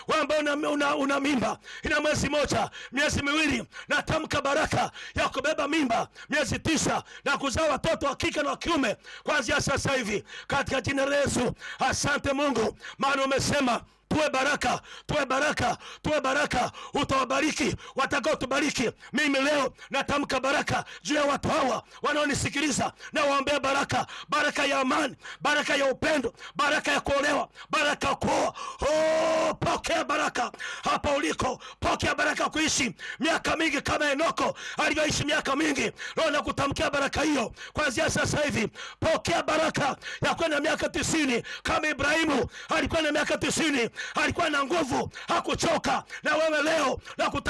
wewe ambaye una, una, una mimba ina mwezi moja miezi miwili natamka baraka ya kubeba mimba miezi tisa na kuzaa watoto wa kike na wa kiume kuanzia sasa hivi katika jina la yesu asante mungu maana umesema tuwe baraka tuwe baraka tuwe baraka utawabariki watakao tubariki mimi leo natamka baraka juu ya watu hawa wanaonisikiliza na waombea baraka baraka ya amani baraka ya upendo baraka ya kuolewa baraka ya kuoa oh, pokea baraka hapa uliko pokea baraka ya kuishi miaka mingi kama enoko alivyoishi miaka mingi leo nakutamkia baraka hiyo kwanzia sasa hivi pokea baraka ya kwenda miaka tisini kama ibrahimu alikuwa na miaka tisini alikuwa na nguvu hakuchoka na wewe leo nakuta